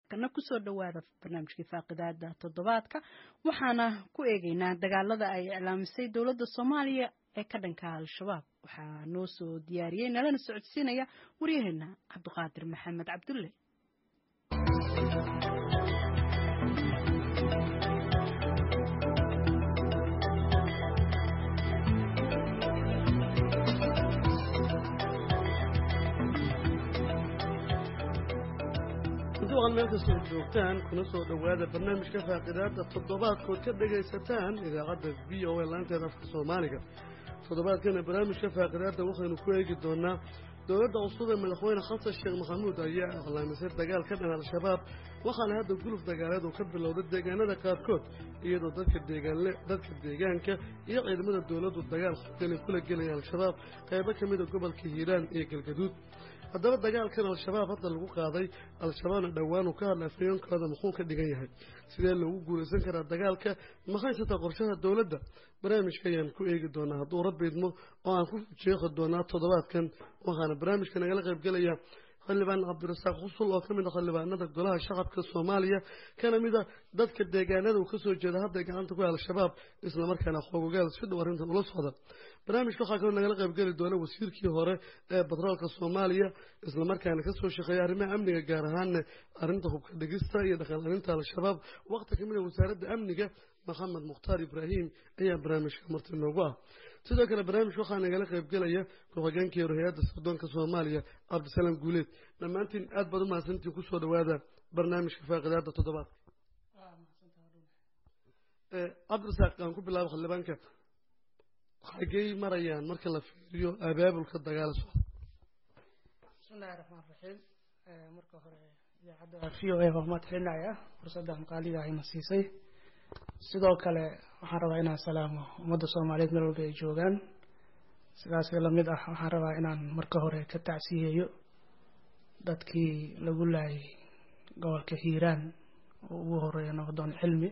kana kusoo dhawaada barnaamijkii faaqidaada toddobaadka waxaana ku eegeynaa dagaalada ay iclaamisay dowladda soomaaliya ee ka dhanka al-shabaab waxaa noo soo diyaariyey nalana socodsiinaya waryaheena cabdiqaadir maxamed cabdulle duqan meel kastoo joogtaan kuna soo dhowaada barnaamijka faaqidaada toddobaadkood ka dhagaysataan idaacadda v o a laanteeda afka soomaaliga toddobaadkana barnaamijka faaqidaada waxaynu ku eegi doonaa dowladda cusub ee madaxweyne xasan sheekh maxamuud ayaa iclaamisay dagaal ka dhan al-shabaab waxaana hadda guluf dagaaleed uu ka bilowday deegaanada qaarkood iyadoo dadka deegaanle dadka deegaanka iyo ciidamada dowladdu dagaal xogani kula gelaya al-shabaab qaybo ka mida gobolka hiiraan iyo galgaduud haddaba dagaalkan al-shabaab hadda lagu qaaday al-shabaabna dhowaan uu ka hadla afayoonkooda muxuu ka dhigan yahay sidee loogu guulaysan karaa dagaalka maxaysataa qorshaha dowladda barnaamijka ayaan ku eegi doonaa hadduu rabbi idmo oo aan ku jeeqi doonaa toddobaadkan waxaana barnaamijka nagala qaybgelaya xildhibaan cabdirasaaq xusul oo ka mid a xildhibaanada golaha shacabka soomaaliya kana mid a dadka deegaanada uu kasoo jeeda hadday gacanta ku al-shabaab islamarkaana xoogogaal si dhow arrintan ula socda barnaamijka waxaa kaloo nagala qaybgeli doona wasiirkii hore ee batroolka soomaaliya islamarkaana kasoo shaqeeya arrimaha amniga gaar ahaanna arrinta hubka dhigista iyo dhaqan-arinta al-shabaab waqti kamid a wasaaradda amniga maxamed mukhtaar ibraahim ayaa barnaamijka marti noogu ah sidoo kale barnaamijka waxaa nagala qaybgelaya ku-xigeenkii hore hay-adda sirdoonka soomaaliya cabdisalaam guuleed dhammaantiin aad baad u mahadsantiin kusoo dhawaada barnaamijka faaqidaada toddobaadka cabdirasaaq aan ku bilaabo xildhibaanka xagey marayaan marka la fiiriyo abaabulka dagaal socda bismillahi raxmaan raxiim marka hore idaacadda v o a waa mahadcelinaya fursaddan qaaliga ayna siisay sidoo kale waxaan rabaa inaan salaamo ummadda soomaaliyeed meel walba ay joogaan sidaas lamid ah waxaan rabaa inaan marka hore ka tacsiyeeyo dadkii lagu laayay gobolka hiiraan oo ugu horeeya nabdoon cilmi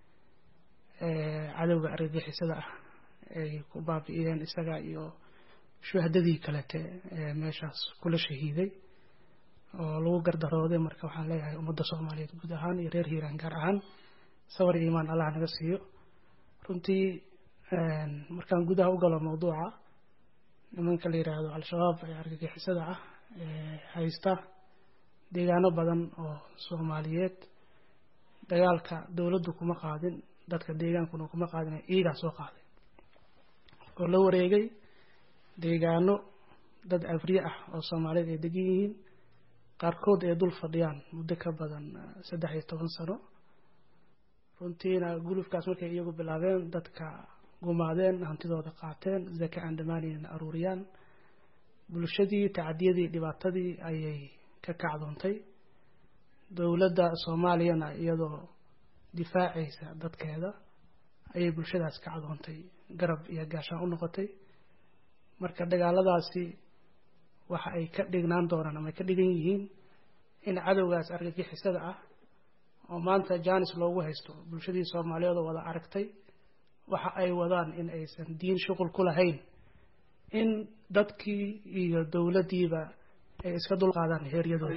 cadowga argagixisada ah ay ku baabi'iyeen isaga iyo shuhadadii kalete ee meeshaas kula shahiiday oo lagu gardarooday marka waxaan leeyahay ummadda soomaaliyeed guud ahaan iyo reer hiiraan gaar ahaan sawar iyo imaan allah naga siiyo runtii markaan gudaha u galo mawduuca nimanka la yidhaahdo al-shabaab ee argagixisada ah ee haysta deegaano badan oo soomaaliyeed dagaalka dowladdu kuma qaadin dadka deegaankuna kuma qaadin iyagaa soo qaaday oo la wareegay deegaano dad afriye ah oo soomaaliyeed ay degan yihiin qaarkood ay dul fadhiyaan muddo ka badan saddex iyo toban sano runtiina gulufkaas markay iyagu bilaabeen dadka gumaadeen hantidooda qaateen zaka aan dhammaanayna aruuriyaan bulshadii tacadiyadii dhibaatadii ayay ka kacdoontay dowladda soomaaliyana iyadoo difaacaysa dadkeeda ayay bulshadaas kacdoontay garab iyo gaashaan u noqotay marka dagaaladaasi waxa ay ka dhignaan doonaan ama ay ka dhigan yihiin in cadowgaas argagixisada ah oo maanta janis loogu haysto bulshadii soomaaliyeed oo wada aragtay waxa ay wadaan in aysan diin shuqul ku lahayn in dadkii iyo dowladdiiba ay iska dulqaadaan heeryadooda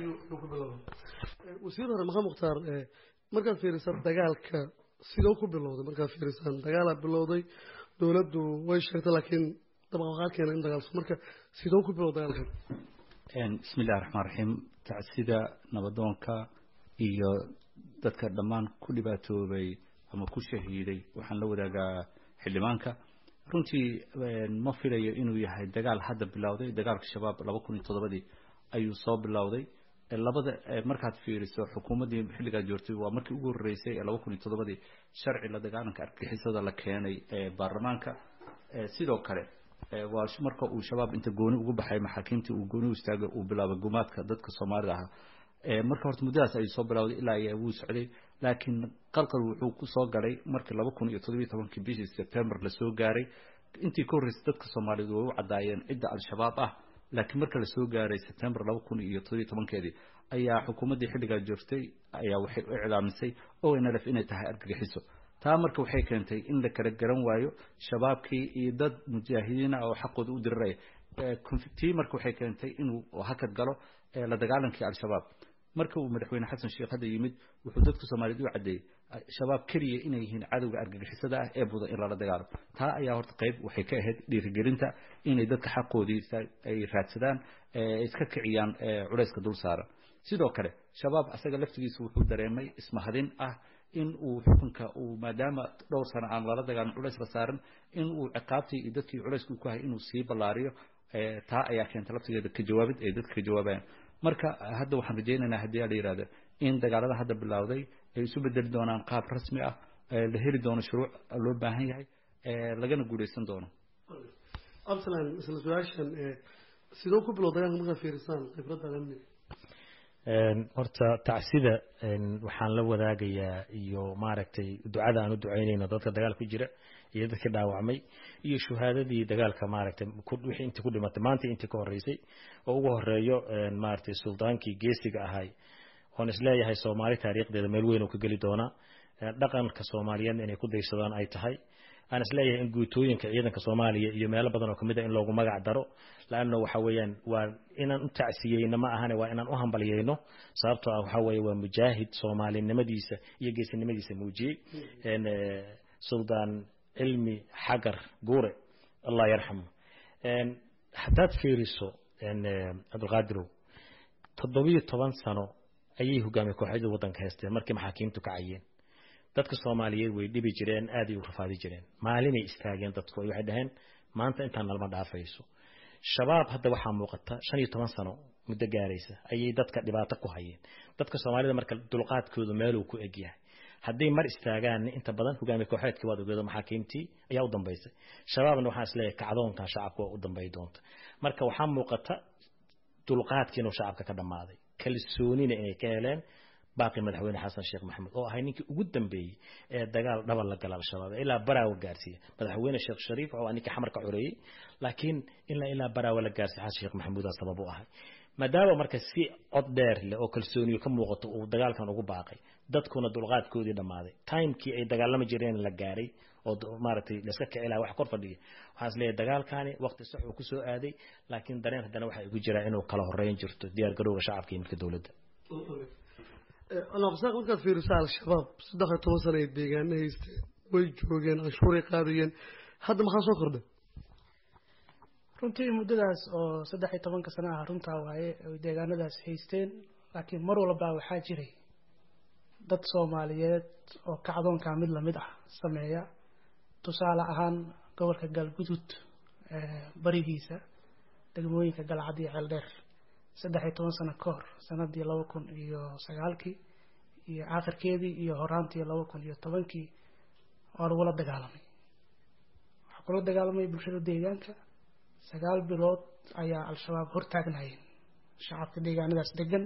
wasiir hore maxamed mukhtaar markaad fiirisaan dagaalka sidoo ku bilowday markaad fiirisaan dagaalaa bilowday dowladdu way sheegtay laakiin dabaqaqaa keena in dagaalso marka sidoo ku bilowday dagaalkan bismi illahi raxmaan raxiim tacsida nabadoonka iyo dadka dhammaan ku dhibaatoobay ama ku shahiiday waxaan la wadaagaa xildhibaanka runtii ma filayo inuu yahay dagaal hadda bilowday dagaalka shabaab laba kun iyo toddobadii ayuu soo bilowday labada markaad fiiriso xukuumaddii xilligaad joortay waa markii ugu horreysay ee laba kun iyo toddobadii sharci la dagaalanka argixisada la keenay baarlamaanka sidoo kale waa marka uu shabaab inta gooni ugu baxay maxaakiimtii uu gooni u istaagay uu bilaabay gumaadka dadka soomaalida ahaa marka horta muddadaas ayuu soo bilowday ilaa ayaa wuu socday laakiin qalqal wuxuu kusoo galay markii laba kun iyo toddobiyo tobankii bishii september lasoo gaaray intii ka horreysay dadka soomaaliyeed way u caddaayeen cidda al-shabaab ah laakiin marka lasoo gaaray september laba kun iyo toddobiyo tobankeedii ayaa xukuumaddii xilligaa joogtay ayaa waxay u iclaamisay o n l f inay tahay argagixiso taa marka waxay keentay in la kala garan waayo shabaabkii iyo dad mujaahidiina oo xaqooda u diriraya tii marka waxay keentay inuu hakad galo la dagaalankii al-shabaab marka uu madaxweyne xasan sheekh hadda yimid wuxuu dadka soomaaliyeed u caddeeyey shabaab keliya inay yihiin cadowga argagixisada ah ee mudan in lala dagaalo taa ayaa horta qayb waxay ka ahayd dhiirigelinta inay dadka xaqoodii ay raadsadaan iska kiciyaan culayska dul saaran sidoo kale shabaab asaga laftigiisa wuxuu dareemay ismahadin ah in uu xukunka uu maadaama dhowr sano aan lala dagaalin culays la saaran in uu ciqaabtii iyo dadkii culayska ku hayay inuu sii ballaariyo taa ayaa keenta laftigeeda ka jawaabid ay dadka ka jawaabayaan marka hadda waxaan rajaynaynaa haddii la yidhahdo in dagaalada hadda bilowday ay isu bedeli doonaan qaab rasmi ah la heli doono shuruuc loo baahan yahay lagana guulaysan doono absalan isla su-aashan sidoo ku bilow dagaalka markaa fiirisaan khibradda amniga horta tacsida waxaan la wadaagayaa iyo maaragtay ducada aan u ducaynayno dadka dagaal ku jira iyo dadkii dhaawacmay iyo shuhaadadii dagaalka maaragtay wixii intii ku dhimatay maanta intii ka horreysay oo ugu horeeyo maaragtay suldaankii geesiga ahay oon isleeyahay soomaali taariikhdeeda meel weyn uu ka geli doonaa dhaqanka soomaaliyeedna inay ku daysadaan ay tahay aan isleeyahay in guutooyinka ciidanka soomaaliya iyo meelo badan oo kamid a in loogu magac daro laanna waxa weeyaan waa inaan u tacsiyeyno ma ahane waa inaan u hambalyeyno sababtoo ah waxa weeye waa mujaahid soomaalinimadiisa iyo geesinimadiisa muujiyey suldaan cilmi xagar guure allah yarxam haddaad fiiriso cabdulqaadirow toddobiyo toban sano ayay hogaamiye kooxyada waddanka haysteen markii maxaakiimtu kacayeen dadka soomaaliyeed way dhibi jireen aad ay u rafaadi jireen maalinay istaageen dadku waxay dhaheen maanta intaan nalma dhaafayso shabaab hadda waxaa muuqata shan iyo toban sano muddo gaaraysa ayay dadka dhibaato ku hayeen dadka soomaalida marka dulqaadkoodu meeluu ku egyahay hadday mar istaagaan inta badan hogaamiye kooxeedkii waad ogeedo maxaakiimtii ayaa u dambaysay shabaabna waxaan isleeyahay kacdoonkan shacabka waa u dambay doonta marka waxaa muuqata dulqaadkii inuu shacabka ka dhammaaday kalsoonina inay ka heleen baaqi madaxweyne xasan sheekh maxamed oo ahay ninkii ugu dambeeyey ee dagaal dhaba la gala al-shabaab ilaa baraawa gaarsiiya madaxweyne sheekh shariif oo ninkii xamarka xoreeyey laakiin ilaa ilaa baraawa la gaarsiiya xasan sheekh maxamuud sabab u ahay maadaama marka si cod dheer leh oo kalsooniyo ka muuqato uu dagaalkan ugu baaqay dadkuna dulqaadkoodii dhammaaday timekii ay dagaalami jireen la gaaray oo maaragtay layska kici laha wax kor fadhiya waxaan is leeyahay dagaalkaani waqti sax uu kusoo aaday laakiin dareen haddana waxaa igu jiraa inuu kala horeyn jirto diyaar garowga shacabka iyo midka dowladda alabsaaq markaad fiiriso al-shabaab saddex iyo toban sana ay deegaana haysteen way joogeen canshuuray qaadayeen hadda maxaa soo kordhay runtii muddadaas oo saddex iyo tobanka sana ah runtaa waaye ay deegaanadaas haysteen laakiin mar walbaa waxaa jiray dad soomaaliyeed oo kacdoonkaa mid lamid ah sameeya tusaale ahaan gobolka galgudud barigiisa degmooyinka galcad iyo ceeldheer saddex iyo toban sano ka hor sanadii laba kun iyo sagaalkii iyo aakhirkeedii iyo horaantii laba kun iyo tobankii waa lagula dagaalamay waxaa kula dagaalamay bulshada deegaanka sagaal bilood ayaa al-shabaab hortaagnayeen shacabka deegaanadaas degan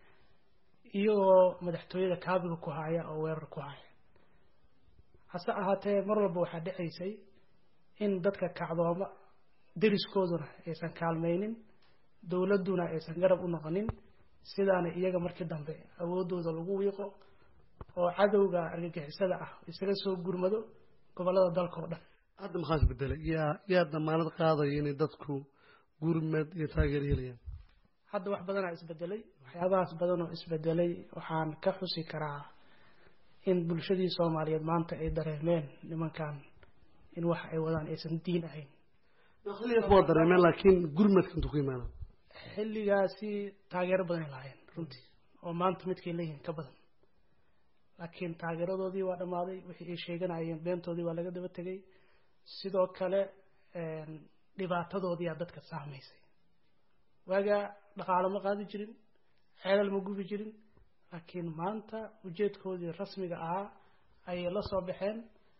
iyagoo madaxtooyada kaabiga ku haya oo weerar ku haya hase ahaatee mar walba waxaa dhacaysay in dadka kacdooma deriskooduna aysan kaalmaynin dowladduna aysan garab u noqonin sidaana iyaga markii dambe awooddooda lagu wiiqo oo cadowga argagixisada ah isaga soo gurmado gobollada dalka oo dhan hadda maxaa isbedelay yaa yaa damaanad qaadaya inay dadku gurmad iyo taageer helayaan hadda wax badanaa isbedelay waxyaabahaas badan oo isbedelay waxaan ka xusi karaa in bulshadii soomaaliyeed maanta ay dareemeen nimankan in wax ay wadaan aysan diin ahayn xilligaas waa dareemeen laakiin gurmadka intuu ku imaana xilligaasi taageero badanay lahaayeen runtii oo maanta midkay leeyihiin ka badan laakiin taageeradoodii waa dhammaaday wixii ay sheeganayeen beentoodii waa laga daba tegay sidoo kale dhibaatadoodiyaa dadka saamaysay waagaa dhaqaalo ma qaadi jirin ceelal ma gubi jirin laakiin maanta ujeedkoodii rasmiga ahaa ayay la soo baxeen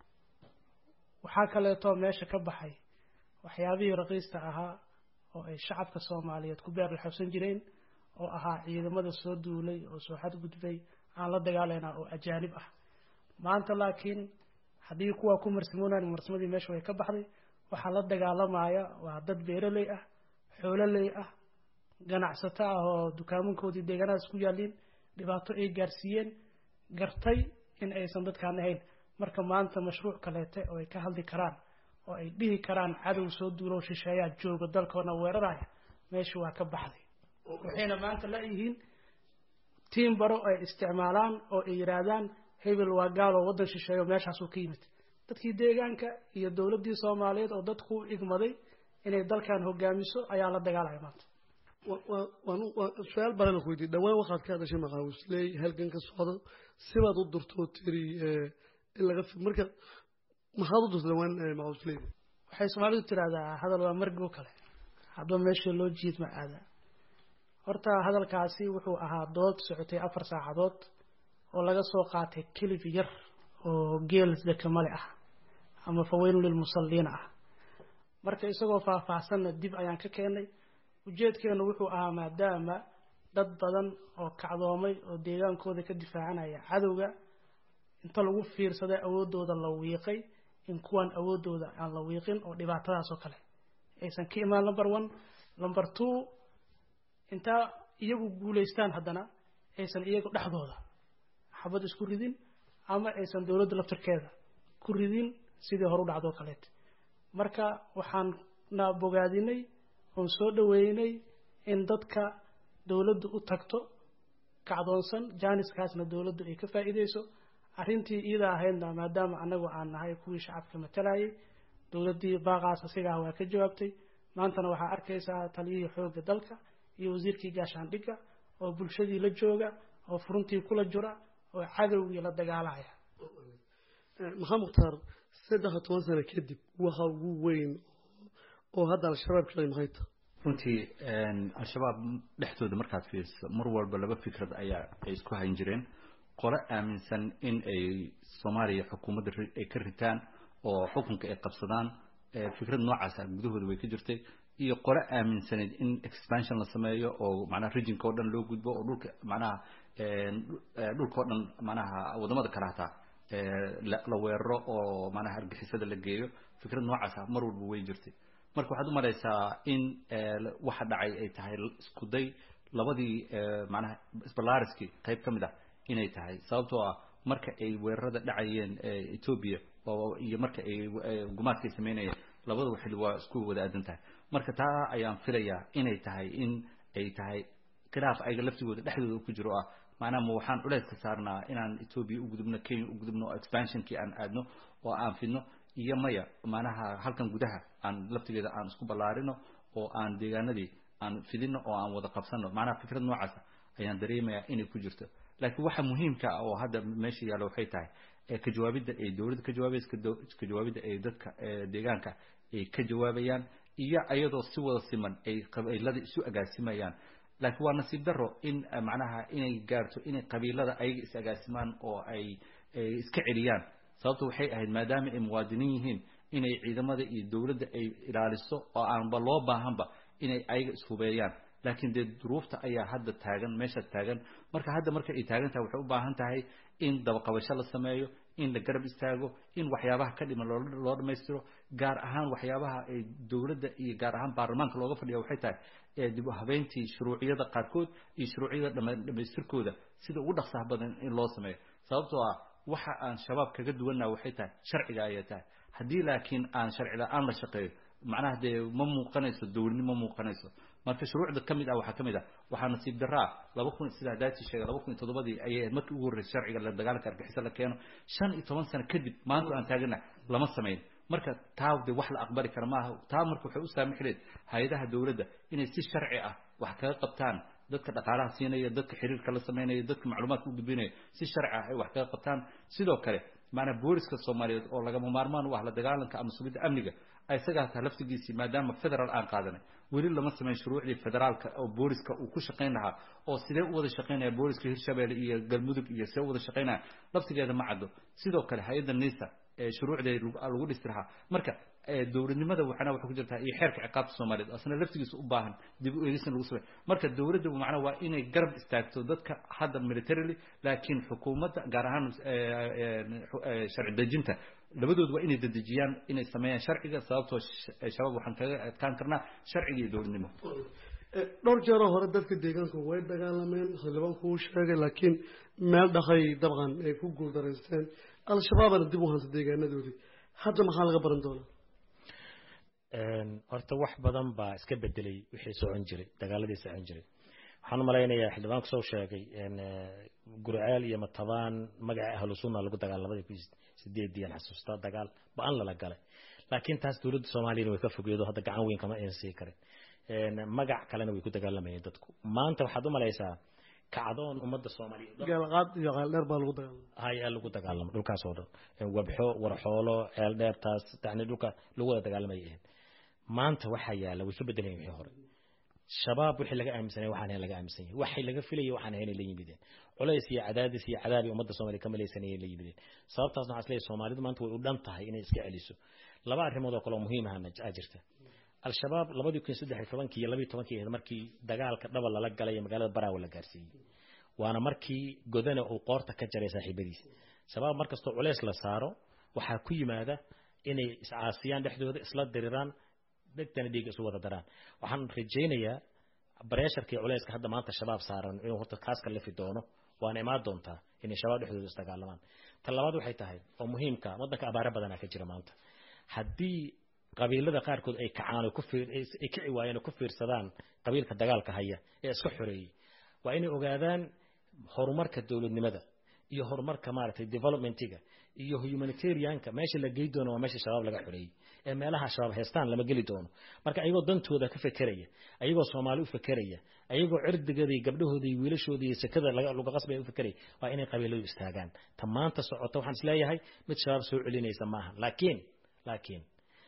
waxaa kaleeto meesha ka baxay waxyaabihii raqiista ahaa oo ay shacabka soomaaliyeed ku beer laxabsan jireen oo ahaa ciidamada soo duulay oo soo xadgudbay aan la dagaalaynaa oo ajaanib ah maanta laakiin haddii kuwaa ku marsimoonan marsimadii meesha way ka baxday waxaa la dagaalamaya waa dad beeroley ah xoololey ah ganacsato ah oo dukaamankoodii deegaanadaas ku yaaliin dhibaato ay gaarsiiyeen gartay in aysan dadkaan ahayn marka maanta mashruuc kaleete oo ay ka hadli karaan oo ay dhihi karaan cadow soo duulow shisheeyaa jooga dalkoona weeraraya meesha waa ka baxday waxayna maanta layihiin tiim baro ay isticmaalaan oo ay yidhaahdaan hebel waa gaal oo waddan shisheeyo meeshaasuu ka yimid dadkii deegaanka iyo dowladdii soomaaliyeed oo dadku u igmaday inay dalkan hogaamiso ayaa la dagaalaya maanta su-aal baran ku weydiye dhawaan waxaad ka hadashay maqaawisley halgan ka socdo sibaad u durtoo tiri in laga marka maxaad u durta dhawaan maqaawisleyda waxay soomaalidu tidhaahdaa hadal waa margo kale hadba meesha loo jiid ma aada horta hadalkaasi wuxuu ahaa dood socotay afar saacadood oo laga soo qaatay kelif yar oo geel dekamale ah ama faweynun lilmusalliina ah marka isagoo faahfaahsanna dib ayaan ka keenay ujeedkeenu wuxuu ahaa maadaama dad badan oo kacdoomay oo deegaankooda ka difaacanaya cadowga inta lagu fiirsaday awooddooda la wiiqay in kuwan awooddooda aan la wiiqin oo dhibaatadaas oo kale aysan ka imaan number one number two intaa iyagu guulaystaan haddana aysan iyagu dhexdooda xabad isku ridin ama aysan dowladda laftirkeeda ku ridin sidii horu dhacdoo kaleet marka waxaan na bogaadinay oon soo dhaweynay in dadka dowladdu u tagto kacdoonsan jaaniskaasna dowladdu ay ka faa'iideyso arrintii iida ahaydna maadaama annagu aan nahay kuwii shacabka matalayay dowladdii baaqaas asigaah waa ka jawaabtay maantana waxaa arkaysaa taliyihii xoogga dalka iyo wasiirkii gaashaandhigga oo bulshadii la jooga oo furuntii kula jira oo cadowgii la dagaalaya maxaa mukhtaar saddex iyo toban sano kadib waxa ugu weyn oo hadda al-shabaab ka maxay tahay runtii al-shabaab dhexdooda markaad fiiriso mar walba laba fikrad ayaa ay isku hayn jireen qole aaminsan in ay soomaaliya xukuumadda ay ka ritaan oo xukunka ay qabsadaan fikrad noocaasa gudahooda way ka jirtay iyo qole aaminsaneyd in expansion la sameeyo oo macnaha regionka oo dhan loo gudbo oo dhulka macnaha dhulka oo dhan macnaha wadamada kale hataa la weeraro oo macnaha argixisada la geeyo fikrad noocaasa mar walba way jirtay marka waxaad u malaysaa in waxa dhacay ay tahay isku day labadii macnaha sbalaariskii qayb ka mid ah inay tahay sababtoo ah marka ay weerarada dhacayeen etoobiya oo iyo marka ay gumaadka ay sameynayeen labadaba xilli waa isku wada aadan tahay marka taa ayaan filayaa inay tahay in ay tahay khilaaf ayaga laftigooda dhexdooda ku jiro ah macnaha ma waxaan culeys ka saarnaa inaan etoobiya u gudubno kenya u gudubno oo expansionkii aan aadno oo aan fidno iyo maya macnaha halkan gudaha aan laftigeeda aan isku ballaarino oo aan deegaanadii aan fidino oo aan wada qabsano macnaha fikrad noocaasa ayaan dareemayaa inay ku jirto laakiin waxa muhiimka ah oo hadda meesha yaalla waxay tahay ka jawaabidda ay dowladda ka jawaabaysa ka jawaabidda ay dadka deegaanka ay ka jawaabayaan iyo iyadoo si wada siman ay qabiilada isu agaasimayaan laakiin waa nasiib daro in macnaha inay gaarto inay qabiilada ayaga is agaasimaan oo ay iska celiyaan sababto waxay ahayd maadaama ay muwaadiniin yihiin inay ciidamada iyo dowladda ay ilaaliso oo aanba loo baahanba inay ayaga ishubeeyaan laakiin dee duruufta ayaa hadda taagan meesha taagan marka hadda marka ay taagan tahay waxay u baahan tahay in dabaqabasho la sameeyo in la garab istaago in waxyaabaha ka dhiman loo dhammaystiro gaar ahaan waxyaabaha ay dowladda iyo gaar ahaan baarlamaanka looga fadhiya waxay tahay dib u habeyntii shuruuciyada qaarkood iyo shuruuciyada dhammaystirkooda sida ugu dhaqsaha badan in loo sameeyo sababtoo ah waxa aan shabaab kaga duwannaha waxay tahay sharciga ayay tahay haddii laakiin aan sharci la-aan la shaqeeyo macnaha dee ma muuqanayso dowladnimo ma muuqanayso marka shuruucda ka mid ah waxaa ka mid ah waxaa nasiib daraa laba kun sida hadaatii sheegay laba kun iyo toddobadii ayay markii ugu horreysay sharciga la dagaalanka argixisa la keeno shan iyo toban sano kadib maanta aan taagana lama samayn marka taa de wax la aqbali kara maaha taa marka waxay u saamixi leed hay-adaha dowladda inay si sharci ah wax kaga qabtaan dadka dhaqaalaha siinaya dadka xiriirka la samaynaya dadka macluumaadka u gudbinaya si sharci ah ay wax kaga qabtaan sidoo kale maanaa booliska soomaaliyeed oo lagama maarmaan u ah la dagaalanka ama sugidda amniga isagaa taa laftigiisii maadaama federal aan qaadanay weli lama samayn shuruucdii federaalka oo booliska uu ku shaqayn lahaa oo sidee u wada shaqaynaya booliska hirshabelle iyo galmudug iyo sidee u wada shaqaynaya laftigeeda ma caddo sidoo kale hay-adda nisa shuruucdee lagu dhisi lahaa marka dowladnimada waxana waxay ku jirtaa iyo xeerka ciqaabta soomaaliyeed asna laftigiisa u baahan dib u eegisna lagu samey marka dowladda macnaa waa inay garab istaagto dadka hadda militarily laakiin xukuumadda gaar ahaan sharci dejinta labadoodu waa inay dedejiyaan inay sameeyaan sharciga sababtoo shabaab waxaan kaga adkaan karnaa sharciga iyo dowladnimo dhowr jeeroo hore dadka deegaanku way dagaalameen xildhibaanku uu sheegay laakiin meel dhaqay dabcan ay ku guuldaraysteen al-shabaabana dib u hanta deegaanadoodii hadda maxaa laga baran doonaa horta wax badan baa iska bedelay wixii socon jiray dagaaladii socon jiray waxaan u malaynayaa xildhibaanku soo sheegay gurceel iyo matabaan magaca ahlu sunna lagu dagaal labadii kun sideedii aan xasuustaa dagaal ba-an lala galay laakiin taas dowladda soomaaliyana way ka fogeedo hadda gacan weyn kama aysan sii karin magac kalena way ku dagaalamayeen dadku maanta waxaad u malaysaa kacdoon ummadda soomaaliyeed gaalqaad iyo qaaldheer baa lagu dagaalama haya lagu dagaalamo dhulkaas oo dhan wabxo warxoolo ceel dheer taas yani dhulka lagu wada dagaalamay ahayd maanta waxaa yaala way ka bedelayen wixii hore shabaab wixii laga aaminsanay waxaan ahayn laga aaminsan yahay waxay laga filayay waxaan ahayn la yimideen culays iyo cadaadis iyo cadaabi ummadda soomaaliya ka malaysanayay la yimideen sababtaasna waxaa isleeyahay soomaalidu maanta way u dhan tahay inay iska celiso laba arrimood oo kale oo muhiim ahna aa jirta al-shabaab labadii kun saddex iyo tobankii iyo labiyo tobankii ahayd markii dagaalka dhaba lala galay ee magaalada baraawe la gaarsiiyey waana markii godana uu qoorta ka jaray saaxiibadiisa shabaab markastoo culays la saaro waxaa ku yimaada inay iscaasiyaan dhexdooda isla diriraan dhegtana dhiiga isu wada daraan waxaan rajaynayaa bareesharkii culayska hadda maanta shabaab saaran inuu horta kaas ka lifi doono waana imaan doontaa inay shabaab dhexdooda isdagaalamaan ta labaad waxay tahay oo muhiimka waddanka abaare badanaa ka jira maanta haddii qabiilada qaarkood ay kacaan oo ku fiir ay kici waayeen oo ku fiirsadaan qabiilka dagaalka haya ee iska xoreeyey waa inay ogaadaan horumarka dowladnimada iyo horumarka maaragtay developmentiga iyo humanitarianka meesha la gey doono waa meesha shabaab laga xoreeyey ee meelaha shabaab heestaan lama geli doono marka ayagoo dantooda ka fekeraya ayagoo soomaali u fekeraya ayagoo cirdigada iyo gabdhahooda iyo wiilashooda iyo sekada laga qasbaya u fekeraya waa inay qabiiladu istaagaan ta maanta socota waxaan isleeyahay mid shabaab soo celinaysa maaha laakiin laakiin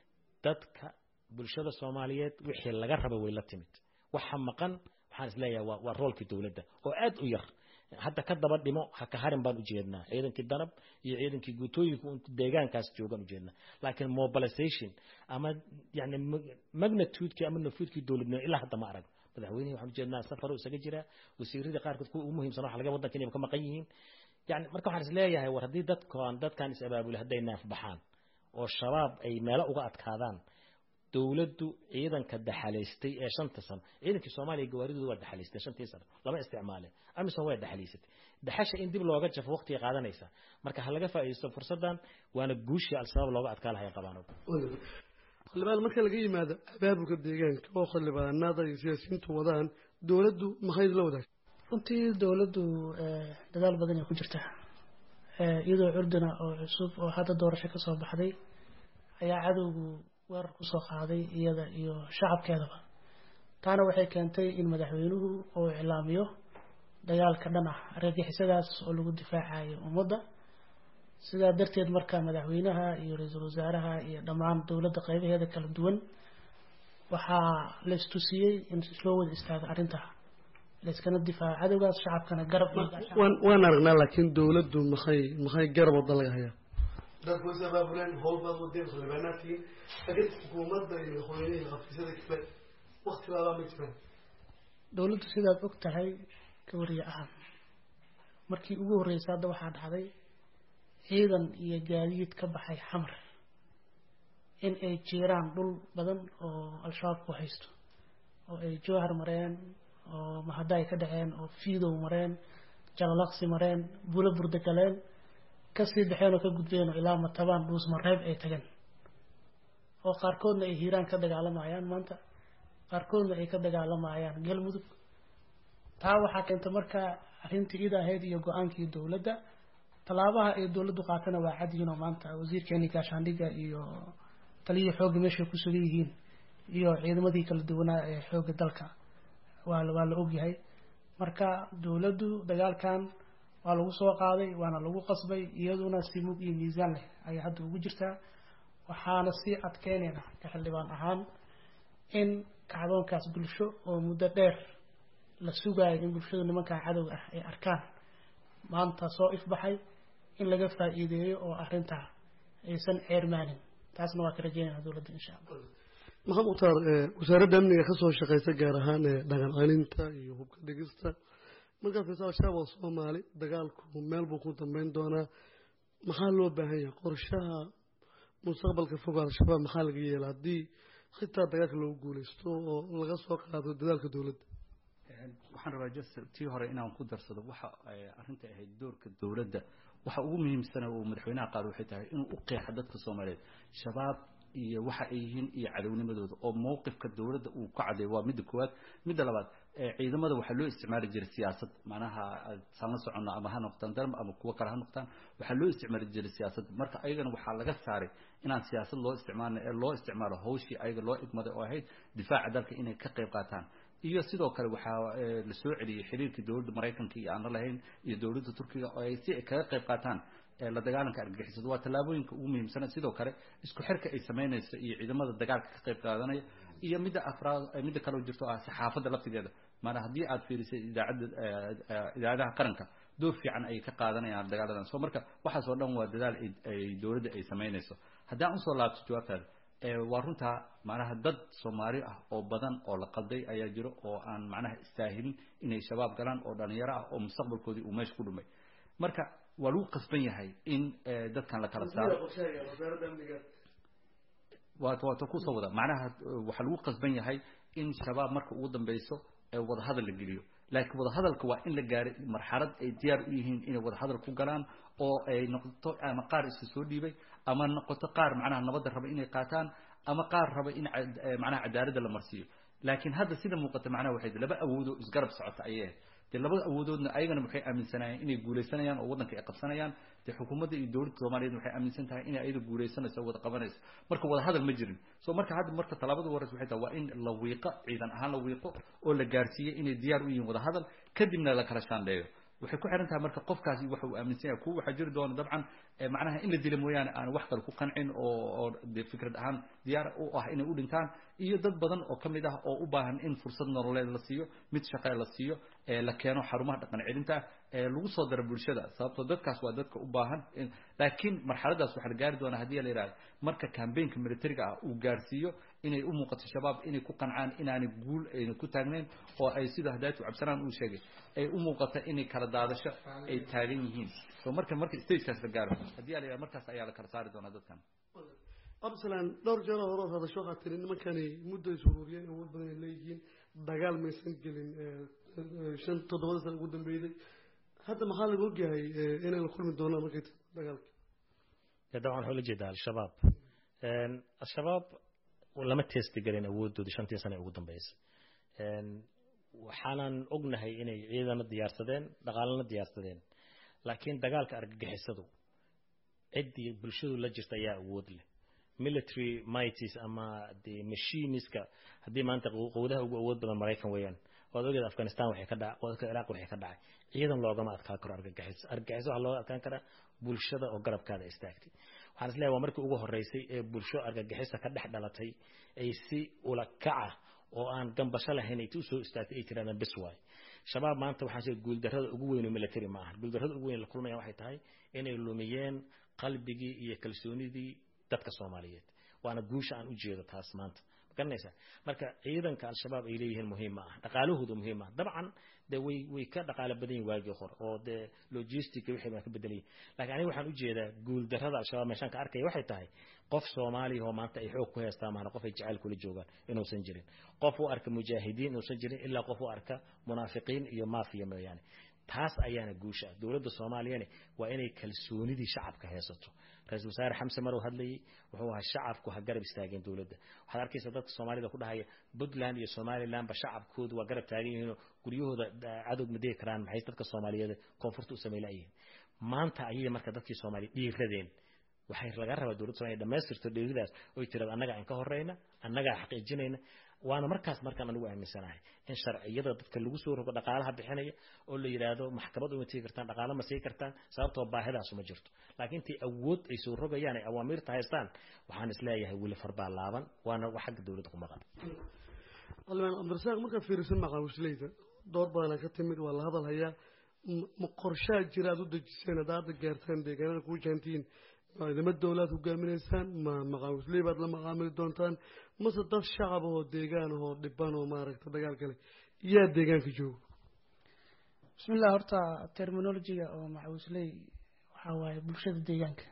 dadka bulshada soomaaliyeed wixii laga raba way la timid waxa maqan waxaan isleeyahay waa waa roolkii dowladda oo aad u yar hadda ka daba dhimo ha ka harin baan ujeednaa ciidankii danab iyo ciidankii guutooyinka deegaankaas joogaan ujeednaa laakiin mobilization ama yani magnitudekii ama nafuudkii dowladnimo ilaa hadda ma arag madaxweynihii waxaan ujeednaa safaroo isaga jiraa wasiiradii qaarkood kuwa ugu muhiimsan waxa laga waddanka inay ka maqan yihiin yani marka waxaan isleeyahay war haddii dadkaan dadkan is abaabulay hadday naaf baxaan oo shabaab ay meelo uga adkaadaan dowladdu ciidanka daxalaystay ee shanta sano ciidankii soomaaliya gawaaridooda waa daxalaystay shantii sano lama isticmaaleen amisom waa daxalaysatay daxasha in dib looga jafo waqtiga qaadanaysa marka ha laga faa'iidaysto fursaddan waana guushii al-shabaab looga adkaa lahay qabaan xildhibaan marka laga yimaado abaabulka deegaanka oo xildhibaanada iyo siyaasiyiintu wadaan dowladdu maxay la wadaag runtii dowladdu dadaal badan ay ku jirtaa iyadoo curdina oo cusub oo hadda doorasho ka soo baxday ayaa cadowgu weerar kusoo qaaday iyada iyo shacabkeedaba taana waxay keentay in madaxweynuhu uu iclaamiyo dagaalka dhan ah argagixisadaas oo lagu difaacayo ummadda sidaa darteed marka madaxweynaha iyo ra-iisul wasaaraha iyo dhammaan dowladda qeybaheeda kala duwan waxaa la istusiyey in loo wada istaago arrintaa layskana difaaco cadowgaas shacabkana garab waan aragnaa laakiin dowladdu maxay maxay garab wada laga hayaa dadku is abaabuleen howl baad wadeen xildhibaanaadkii laakiin xukuumadda iyo madaxweynihii xafiisyada kale wakti baabaa ma jiraan dowladdu sidaad og tahay ka wariye ahaan markii ugu horreysay hadda waxaa dhacday ciidan iyo gaadiid ka baxay xamar in ay jiiraan dhul badan oo al-shabaab ku haysto oo ay jowhar mareen oo mahada ay ka dhaceen oo fiidow mareen jalalaqsi mareen bulo burda galeen kasii baxeen oo ka gudbeen oo ilaa matabaan dhuus mareeb ay tageen oo qaarkoodna ay hiiraan ka dagaalamayaan maanta qaarkoodna ay ka dagaalamayaan galmudug taa waxaa keentay marka arrintii id ahayd iyo go-aankii dowladda tallaabaha ay dowladdu qaatana waa cadyiinoo maanta wasiirkeeni gaashaandhigga iyo taliyihii xoogga meeshay ku sugan yihiin iyo ciidamadii kala duwanaa ee xoogga dalka waa waa la ogyahay marka dowladdu dagaalkan waa lagu soo qaaday waana lagu qasbay iyaduna si mug iyo miisaan leh ayay hadda ugu jirtaa waxaana sii adkeynayna ka xildhibaan ahaan in kacdoonkaas bulsho oo muddo dheer la sugaayo in bulshadu nimankan cadowga ah ay arkaan maanta soo ifbaxay in laga faa'iideeyo oo arrintaa aysan ceermaanin taasna waa ka rajeynayna dowladda insha allah maxamed mukhtaar wasaaradda amniga ka soo shaqeysa gaar ahaan dhaqan celinta iyo hubka dhigista markaad fiirsa al-shabaab oo soomaali dagaalku meel buu ku dambeyn doonaa maxaa loo baahan yahay qorshaha mustaqbalka fog al-shabaab maxaa laga yeela haddii xitaa dagaalka loogu guuleysto oo laga soo qaado dadaalka dowladda waxaan rabaa just tii hore inaan ku darsado waxa arrinta ahayd doorka dowladda waxa ugu muhiimsana uu madaxweynaha qaado waxay tahay inuu u qeexo dadka soomaaliyeed shabaab iyo waxa ay yihiin iyo cadownimadooda oo mowqifka dowladda uu ka cadeeyo waa midda koowaad midda labaad ciidamada waxaa loo isticmaali jiray siyaasad macnaha saan la socono ama ha noqdaan darm ama kuwo kale ha noqdaan waxaa loo isticmaali jiray siyaasad marka ayagana waxaa laga saaray inaan siyaasad loo isticmaalno ee loo isticmaalo hawshii ayaga loo igmaday oo ahayd difaaca dalka inay ka qayb qaataan iyo sidoo kale waxaa la soo celiyey xiriirkii dowladda maraykanka iyo aan la lahayn iyo dowladda turkiga oo ay si ay kaga qayb qaataan la dagaalanka argagixisada waa tallaabooyinka ugu muhiimsana sidoo kale isku xirka ay samaynayso iyo ciidamada dagaalka ka qayb qaadanaya iyo midda afraad midda kaleo jirto ah saxaafadda laftigeeda maana haddii aad fiirisay idaacadda idaacadaha qaranka door fiican ayay ka qaadanayaan dagaaladan so marka waxaas oo dhan waa dadaal ay dowladda ay samaynayso haddii aan usoo laabto jawaabtaada waa runtaa macnaha dad soomaali ah oo badan oo la qalday ayaa jiro oo aan macnaha istaahilin inay shabaab galaan oo dhalinyaro ah oo mustaqbalkoodii uu meesha ku dhumay marka waa lagu qasban yahay in dadkan la kala saaro waata waata kusoo wada macnaha waxaa lagu qasban yahay in shabaab marka ugu dambeyso wadahadal la geliyo laakiin wadahadalka waa in la gaaray marxalad ay diyaar u yihiin inay wadahadal ku galaan oo ay noqoto ama qaar iska soo dhiibay ama noqoto qaar macnaha nabadda raba inay qaataan ama qaar raba in macnaha cadaaladda la marsiiyo laakiin hadda sida muuqata macnaha waxay laba awoodoo isgarab socota ayay ahayd dee labada awoodoodna ayagana waxay aaminsanayeen inay guulaysanayaan oo waddanka ay qabsanayaan dee xukuumadda iyo dowladda soomaaliyeed waxay aaminsan tahay inay ayada guulaysanayso oo wada qabanayso marka wada hadal ma jirin so marka hadda marka tallaabada horeys waxay tahay waa in la wiiqo ciidan ahaan la wiiqo oo la gaarsiiyey inay diyaar u yihiin wada hadal kadibna la kala shaandheeyo waxay ku xiran tahay marka qofkaasi waxa uu aaminsan yahay kuwa waxaa jiri doona dabcan macnaha in la dila mooyaane aan wax kale ku qancin oo oo dee fikrad ahaan diyaar u ah inay u dhintaan iyo dad badan oo ka mid ah oo u baahan in fursad nololeed la siiyo mid shaqe la siiyo la keeno xarumaha dhaqan celinta lagu soo daro bulshada sababtoo dadkaas waa dadka u baahan laakiin marxaladaas waxaa la gaari doonaa haddii la yidhahdo marka cambaynka militariga ah uu gaarsiiyo inay u muuqato shabaab inay ku qancaan inaanay guul ayna ku taagnayn oo ay sida hadaatu cabsanaan uu sheegay ay u muuqato inay kala daadasho ay taagan yihiin so marka marka stagekaas la gaaro haddii la yidhahdo markaas ayaa la kala saari doonaa dadkan absalan dhowr jeer hore hadasho waxaad tiri nimankani muddo is ururiyeen awood badan ay leeyihiin dagaal maysan gelin shan toddobada sana ugu dambeeyday hadda maxaa laga ogyahay inay la kulmi doonaan markay dagaalka dabcan waxaa ula jeedaa al-shabaab al-shabaab lama teesti gelin awoodooda shantii sane ugu dambeysay waxaanan ognahay inay ciidana diyaarsadeen dhaqaalana diyaarsadeen laakiin dagaalka argagixisadu ciddii bulshadu la jirta ayaa awood leh military mighties ama de machiniska haddii maanta qowdaha ugu awood badan maraykan weeyaan waad ogeed afghanistan waxay ka dhacay wadka ciraaq waxay ka dhacay ciidan loogama adkaan karo argagixiso argagixiso waxaa looga adkaan karaa bulshada oo garabkaada istaagtay waxaan is leeyahay waa markii ugu horreysay ee bulsho argagixisa ka dhex dhalatay ay si ula kaca oo aan gambasho lahayn ay usoo istaagtay ay tirahdaan bis waay shabaab maanta waxaan sheegay guuldarrada ugu weyn oo military ma aha guuldarrada ugu weyn la kulmayaan waxay tahay inay lumiyeen qalbigii iyo kalsoonidii dadka soomaaliyeed waana guusha aan u jeedo taas maanta garanaysaa marka ciidanka al-shabaab ay leeyihiin muhiim ma ah dhaqaalahooda muhiim ah dabcan de way way ka dhaqaalo badan yihin waagii hore oo dee logistic wixii baa ka bedelayay laakiin aniga waxaan u jeedaa guul darrada al-shabaab meeshaan ka arkaya waxay tahay qof soomaaliya oo maanta ay xoog ku heestaan maana qof ay jacayl kula joogaan inuusan jirin qof u arka mujaahidiin inuusan jirin ilaa qof u arka munaafiqiin iyo maafiya mooyaane taas ayaana guusha ah dowladda soomaaliyana waa inay kalsoonidii shacabka haysato ra-isul wasaare xamse marow hadlayay wuxuu ahaa shacabku ha garab istaageen dowladda waxaad arkaysa dadka soomaalida ku dhahaya puntland iyo somalilandba shacabkoodu waa garab taagan yihiinoo guryahooda cadow ma degi karaan maxay dadka soomaaliyeed koonfurta u samay layihiin maanta ayay marka dadkii soomaaliya dhiiradeen waxay laga rabaa dowladda somalia dhamaystirto dheeridaas oy tirada annaga aan ka horeyna annagaa xaqiijinayna waana markaas markaan anigu aaminsanahay in sharciyada dadka lagu soo rogo dhaqaalaha bixinaya oo la yidhaahdo maxkamad uma tegi kartaan dhaqaalo ma sii kartaan sababtoo baahidaasu ma jirto laakiin intii awood ay soo rogayaan ay awaamiirta haystaan waxaan isleeyahay weli farbaa laaban waana wax xagga dowladda ku maqan alimaan cabdirasaaq markaad fiirisan maqaawisleyda door badana ka timid waa la hadal hayaa ma qorshaa jira aad u dejiseen hadda hadda gaartaan deegaanada kuu jaantiin ciidamo dowlaad hogaaminaysaan ma maqaawisley baad la maqaamili doontaan mase dad shacab oo deegaan oo dhiban oo maaragta dagaal kale yaa deegaanka joogo bismillah horta terminologiga oo maxawisley waxaa waaye bulshada deegaanka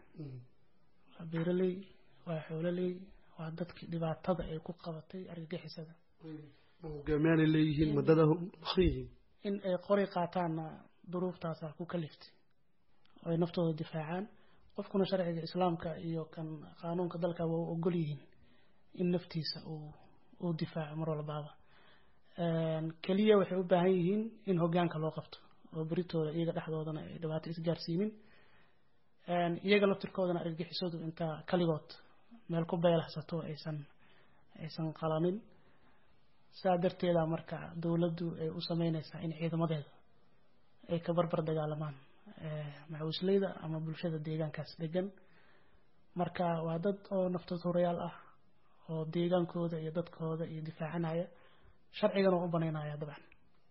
waa beeraley waa xoololey waa dadkii dhibaatada ay ku qabatay argagixisada ma hogaamiyaanay leeyihiin ma dada maqan yihiin in ay qori qaataanna duruuftaasa ku kaliftay oo ay naftooda difaacaan qofkuna sharciga islaamka iyo kan qaanuunka dalka waa u ogol yihiin in naftiisa uu uu difaaco mar walbaaba keliya waxay u baahan yihiin in hoggaanka loo qabto oo beritooda iyaga dhexdoodana ay dhibaato isgaarsiinin iyaga laftirkoodana argagixisadu intaa kaligood meel ku beelahsato aysan aysan qalanin saa darteeda marka dowladdu ay u sameyneysaa in ciidamadeeda ay ka barbar dagaalamaan macawisleyda ama bulshada deegaankaas degan marka waa dad oo naftood horayaal ah oo deegaankooda iyo dadkooda iyo difaacanaya sharcigana waa u banaynaya dabcan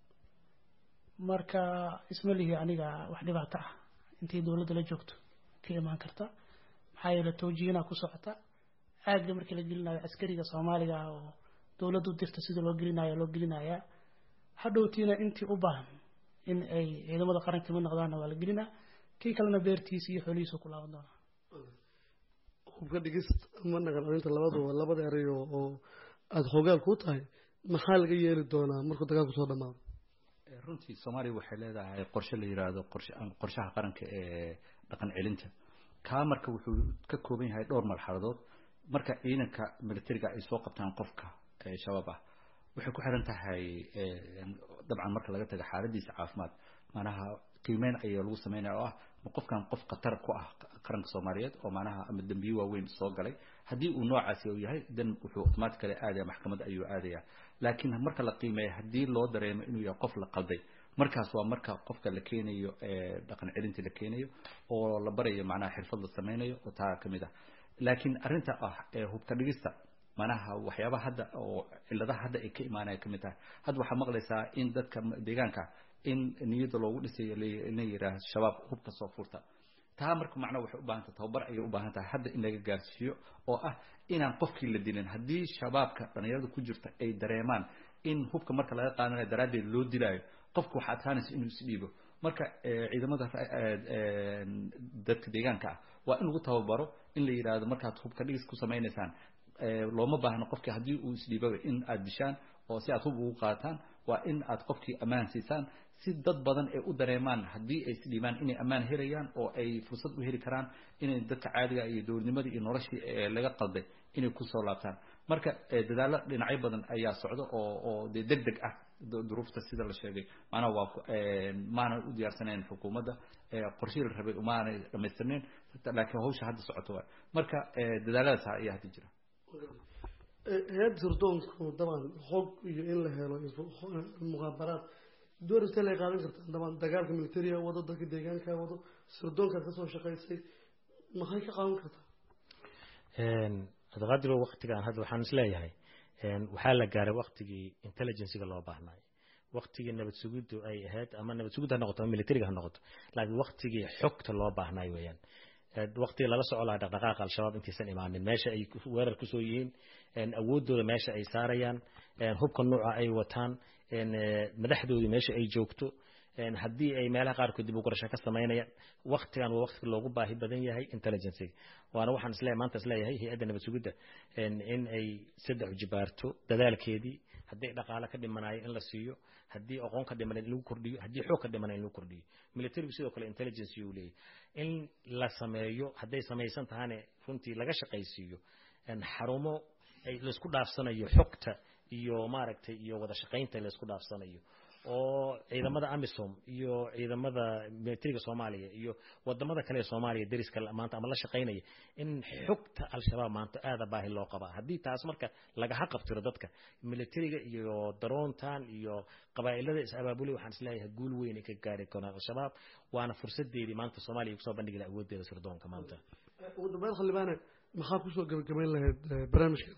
marka isma lihi aniga wax dhibaato ah intay dowladda la joogto ka imaan karta maxaa yeele towjihinaa ku socota aagga markii la gelinayo askariga soomaaliga ah oo dowladdu dirta sida loo gelinayo loo gelinayaa hadhowtiina intii u baahan in ay ciidamada qaranka mid noqdaanna waa la gelinaa kii kalena beertiisa iyo xoolihiisu ku laaban doonaa hubka dhigist ama naqan arinta labaduba labada eray oo oo aada xoogaal ku tahay maxaa laga yeeli doonaa markuu dagaalku soo dhamaado runtii soomaaliya waxay leedahay qorshe la yiraahdo qorshe qorshaha qaranka ee dhaqan celinta kaa marka wuxuu ka kooban yahay dhowr marxaladood marka ciidanka militariga ay soo qabtaan qofka shabaab ah waxay ku xiran tahay dabcan marka laga tago xaaladiisa caafimaad manaha qiimeyn ayaa lagu sameynaya oo ah ma qofkan qof khatar ku ah qaranka soomaaliyeed oo manaha ama dembiye waaweyn soo galay haddii uu noocaasi uu yahay dan wuxuu automatically aadaya maxkamadda ayuu aadaya laakiin marka la qiimeeyo haddii loo dareemo inuu yahay qof la qalday markaas waa marka qofka la keenayo dhaqan celinta la keenayo oo la barayo macnaha xirfad la sameynayo oo taa kamid ah laakiin arrinta ah hubka dhigista manaha waxyaabaha hadda oo ciladaha hadda ay ka imaanaya kamid tahay hadda waxaa maqlaysaa in dadka deegaanka in niyada loogu dhisayo ina yidhaah shabaab hubka soo furta taa marka macnaa waxay u baahan tahay tababar ayay u baahan tahay hadda in laga gaarsiiyo oo ah inaan qofkii la dilin haddii shabaabka dhalinyarada ku jirta ay dareemaan in hubka marka laga qaadanayo daraaddeed loo dilaayo qofka waxaa adkaanaysa inuu isdhiibo marka ciidamada dadka deegaanka ah waa in lagu tababaro in la yidhaahdo markaad hubka dhigis ku samaynaysaan looma baahno qofkii haddii uu isdhiibaba in aad dishaan oo si aad hub ugu qaataan waa in aad qofkii ammaan siisaan si dad badan ay u dareemaan haddii ay isdhiibaan inay ammaan helayaan oo ay fursad u heli karaan inay dadka caadiga iyo dowladnimadii iyo noloshii laga qalday inay kusoo laabtaan marka dadaallo dhinacyo badan ayaa socda oo oo dee deg deg ah duruufta sida la sheegay macnaha waa maana u diyaarsanayn xukuumadda qorshihii la rabay maanay dhamaystirnayn laakiin hawsha hadda socoto waay marka dadaaladaas ayaa hadda jira hay-adda sirdoonku daban xog iyo in la helo muqaabaraad door intee lay qaadan karta daban dagaalka militariga wado dadka deegaanka wado sirdoonkaad kasoo shaqaysay maxay ka qaadan kartaa adqadiro waktigan hadda waxaan is leeyahay waxaa la gaaray waktigii intelligenciga loo baahnay waktigii nabad sugiddu ay ahayd ama nabad sugidda ha noqoto ama militariga ha noqoto laakiin waktigii xogta loo baahnay weeyaan waktiga lala soco lahaa dhaqdhaqaaqa al-shabaab intaysan imaanin meesha ay weerar kusoo yihiin awooddooda meesha ay saarayaan hubka nuuca ay wataan madaxdoodii meesha ay joogto haddii ay meelaha qaarkood dib u garasho ka samaynayaan waktigan waa wakti loogu baahi badan yahay intelligenciga waana waxaan isleeyahay maanta isleeyahay hay-adda nabad sugidda in ay saddex jibaarto dadaalkeedii haddii dhaqaale ka dhimanayo in la siiyo haddii aqoon ka dhimanayd in lagu kordhiyo haddii xoog ka dhimanayd in lagu kordhiyo militarigu sidoo kale intelligence uu leeyahay in la sameeyo hadday samaysan tahane runtii laga shaqaysiiyo xarumo ay laysku dhaafsanayo xogta iyo maaragtay iyo wada shaqaynta laysku dhaafsanayo oo ciidamada amisom iyo ciidamada militariga soomaaliya iyo wadamada kale ee soomaaliya dariska maanta ama la shaqaynaya in xogta al-shabaab maanta aada baahi loo qabaa haddii taas marka laga haqabtiro dadka militariga iyo daroontan iyo qabaa'ilada is-abaabulay waxaan isleeyahay guul weyn ay ka gaari karaan al-shabaab waana fursadeedii maanta soomaaliya kusoo bandhigi laha awooddeeda sirdoonka maanta ugu dambeyn xildhibaane maxaa kusoo gabagabayn lahayd barnaamijka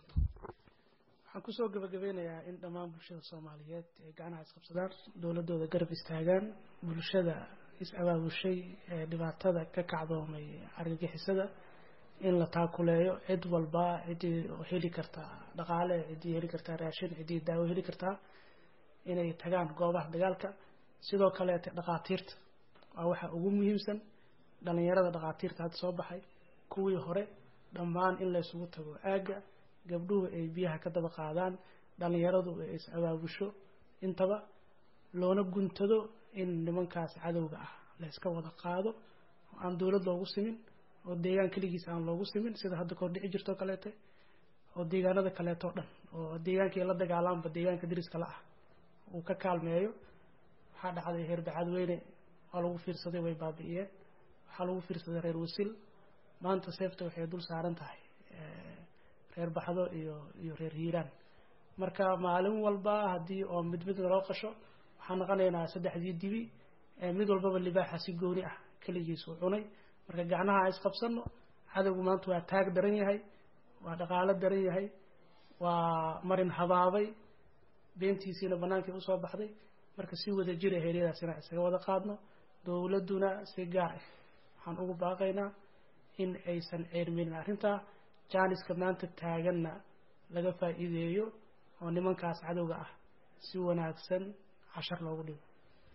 waxaan kusoo gabagabeynayaa in dhammaan bulshada soomaaliyeed ay gacnaha isqabsadaan dowladooda garab istaagaan bulshada is-abaabushay ee dhibaatada ka kacdoomay argagixisada in la taakuleeyo cid walba ciddii heli kartaa dhaqaale ciddii heli kartaa raashin ciddii daawo heli kartaa inay tagaan goobaha dagaalka sidoo kaleete dhaqaatiirta waa waxa ugu muhiimsan dhalinyarada dhaqaatiirta hadda soo baxay kuwii hore dhammaan in laysugu tago aagga gabdhuhu ay biyaha ka daba qaadaan dhallinyaradu ay is abaabusho intaba loona guntado in nimankaas cadowga ah la yska wada qaado oo aan dowlad loogu simin oo deegaan keligiis aan loogu simin sida hadda kahor dhici jirtoo kaleete oo deegaanada kaleetoo dhan oo deegaankii la dagaalaanba deegaanka dariska la ah uu ka kaalmeeyo waxaa dhacday reer bacadweyne waa lagu fiirsaday way baabi'iyeen waxaa lagu fiirsaday reer wasil maanta seefta waxay dul saaran tahay reer baxdo iyo iyo reer hiiraan marka maalin walba haddii oo mid mid loo qasho waxaan naqanaynaa saddexdii dibi mid walbaba libaaxa si gooni ah keligiis uu cunay marka gacnaha a isqabsano cadowgu maanta waa taag daran yahay waa dhaqaalo daran yahay waa marin habaabay beentiisiina bannaankii usoo baxday marka si wada jira heeryadaas inaan isaga wada qaadno dowladduna si gaar ah waxaan ugu baaqaynaa in aysan ceerminin arrintaa jaaniska maanta taaganna laga faa'iideeyo oo nimankaas cadowga ah si wanaagsan cashar loogu dhigo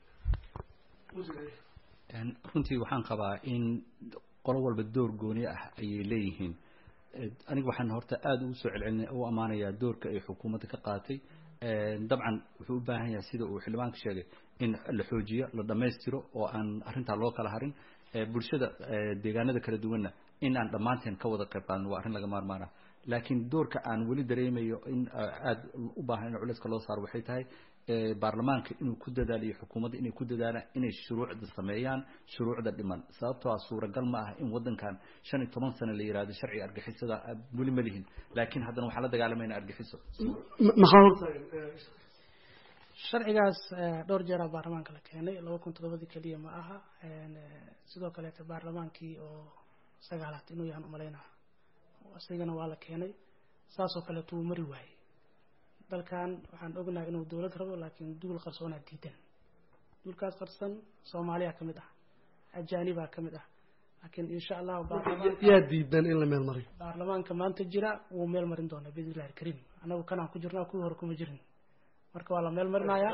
runtii waxaan qabaa in qolo walba door gooni ah ayay leeyihiin aniga waxaan horta aada ugu soo celcelin u ammaanayaa doorka ay xukuumadda ka qaatay dabcan wuxuu u baahan yahay sida uu xildhibaanka sheegay in la xoojiyo la dhammaystiro oo aan arrintaa loo kala harin bulshada deegaanada kala duwanna in aan dhammaanteen ka wada qayb qaadno waa arrin laga maarmaana laakiin doorka aan weli dareemayo in aada u baahan in culayska loo saaro waxay tahay baarlamaanka inuu ku dadaaliyo xukuumadda inay ku dadaalaan inay shuruucda sameeyaan shuruucda dhiman sababtoo ah suuragal ma ah in waddankan shan iyo toban sano la yihahdo sharciga argixisada weli ma lihin laakiin haddana waxaan la dagaalamayna argixiso maxaa hortaagan sharcigaas dhowr jeeraa baarlamaanka la keenay laba kun toddobadii keliya ma aha sidoo kaleete baarlamaankii oo sagaalaad inuu yahan umalaynaa isagana waa la keenay saasoo kaleeto wuu mari waayey dalkan waxaan ognahay inuu dowlad rabo laakiin duul qarsoonaa diidan duulkaas qarsan soomaaliya ka mid ah ajaanibaa ka mid ah laakiin insha allahu yaa diidan in la meel mariyo baarlamaanka maanta jira wuu meel marin doonaa biidn illahi alkariim annagu kanaan ku jirnaa kuwii hore kuma jirin marka waa la meel marinayaa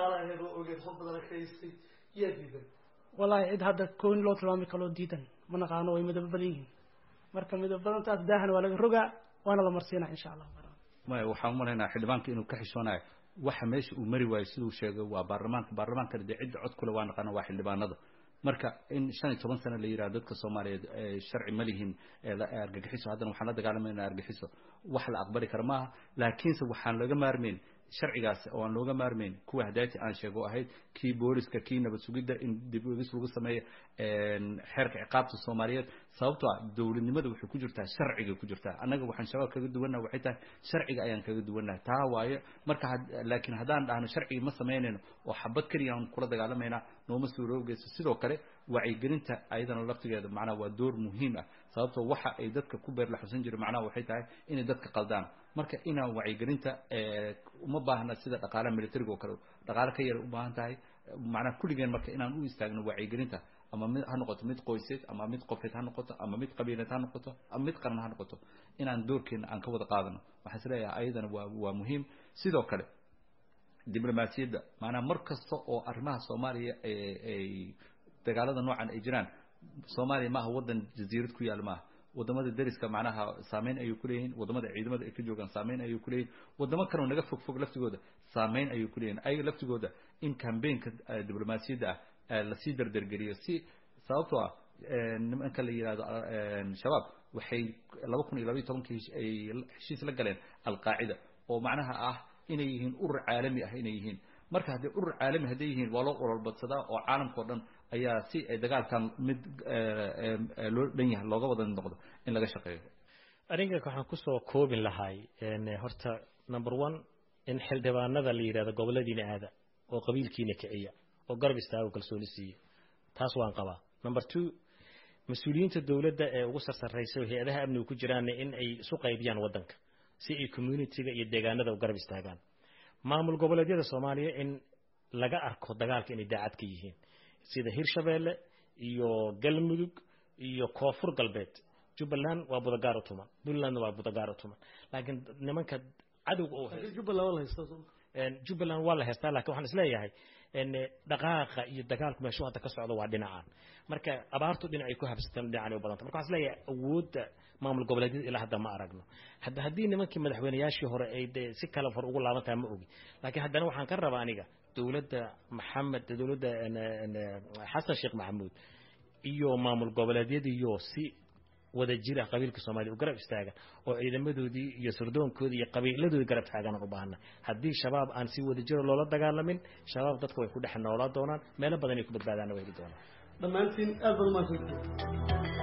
yaa diidan wallaahi cid hadda kooni loo tilmaami kaloo diidan ma naqaano way midabo badan yihiin marka midabadantaas daahan waa laga rogaa waana la marsiinaa insha allah maya waxaan u malaynaa xildhibaanka inuu ka xishoonayo waxa meesha uu mari waayo siduu sheegay waa baarlamaanka baarlamaankana dee cidda cod kule waa naqaana waa xildhibaanada marka in shan iyo toban sano la yidhaha dadka soomaaliyeed sharci ma lihin argagixiso haddana waxaan la dagaalamayna argagixiso wax la aqbali kara maaha laakiinse waxaan laga maarmayn sharcigaas oo aan looga maarmayn kuwa hadaati aan sheego ahayd kii booliska kii nabad sugidda in dib uegis lagu sameeyo xeerka ciqaabta soomaaliyeed sababtoo ah dowladnimada waxay ku jirtaa sharcigay ku jirtaa annaga waxaan shabaab kaga duwannaha waxay tahay sharciga ayaan kaga duwannahay taa waaye marka laakiin haddaan dhahno sharcigi ma samaynayno oo xabad keliya aan kula dagaalamaynaa nooma suuroogeyso sidoo kale wacyigelinta ayadana laftigeeda macnaha waa door muhiim ah sababtoo waxa ay dadka ku beer la xusan jira macnaha waxay tahay inay dadka qaldaan marka inaan wacyigelinta uma baahna sida dhaqaalaha militariga oo kale dhaqaale ka yara u baahan tahay macnaha kulligeen marka inaan u istaagno wacyigelinta ama mid ha noqoto mid qoyseed ama mid qofeed ha noqoto ama mid qabiileed ha noqoto ama mid qaran ha noqoto inaan doorkeena aan ka wada qaadano waxaan is leeyahay ayadana waa waa muhiim sidoo kale diblomaasiyadda maanaa mar kasta oo arrimaha soomaaliya ay dagaalada noocan ay jiraan soomaaliya maaha waddan jasiirad ku yaal maaha wadamada deriska macnaha saameyn ayay kuleeyihiin wadamada ciidamada ay ka joogaan saameyn ayay kuleeyihin wadamo kaleo naga fog fog laftigooda saameyn ayay kuleeyihin ayaga laftigooda in cambaynka diblomaasiyadda ah lasii dardargeliyo si sababtoo ah nimanka la yihahdo shabaab waxay laba kun iyo labaiy tobankii ay heshiis la galeen alqaacida oo macnaha ah inay yihiin urur caalami ah inay yihiin marka haddii urur caalami hadday yihiin waa loo ololbadsadaa oo caalamka o dhan ayaa si ay dagaalkan mid loo dhan yahay looga wada noqdo in laga shaqeeyo aniga waxaan kusoo koobin lahay horta number one in xildhibaanada la yidhahdo goboladiina aada oo qabiilkiina kiciya oo garab istaago kalsooni siiya taas waan qabaa number two mas-uuliyiinta dowladda ee ugu sarsaraysa oo hay-adaha amniga ku jiraanna in ay isu qaybiyaan waddanka si ay communitiga iyo deegaanada u garab istaagaan maamul goboleedyada soomaaliya in laga arko dagaalka inay daacad ka yihiin sida hirshabeelle iyo galmudug iyo koonfur galbeed jubbaland waa budagaar u tuman puntlandna waa budagaar u tuman laakiin nimanka cadowga oo jubbaland waa la haystaa lakin waxaan isleeyahay dhaqaaqa iyo dagaalku meeshu hadda ka socdo waa dhinacaan marka abaartu dhinacay ku habsataan dhinacay u badanta marka waxaan isleeyahay awoodda maamul goboleedyada ilaa hadda ma aragno hadda haddii nimankii madaxweynayaashii hore ay de si kale hor ugu laaban tahay ma ogi laakiin haddana waxaan ka rabaa aniga dowladda maxamed dowladda xasan sheekh maxamuud iyo maamul goboleedyadiiyo si wada jira qabiilka soomaaliya u garab istaaga oo ciidamadoodii iyo surdoonkoodii iyo qabiiladoodii garab taagan aan u baahana haddii shabaab aan si wada jiro loola dagaalamin shabaab dadka way ku dhex noolaa doonaan meelo badan ay ku badbaadaanna way heli doonaan dhammaantiin aad baad umahadsantihiin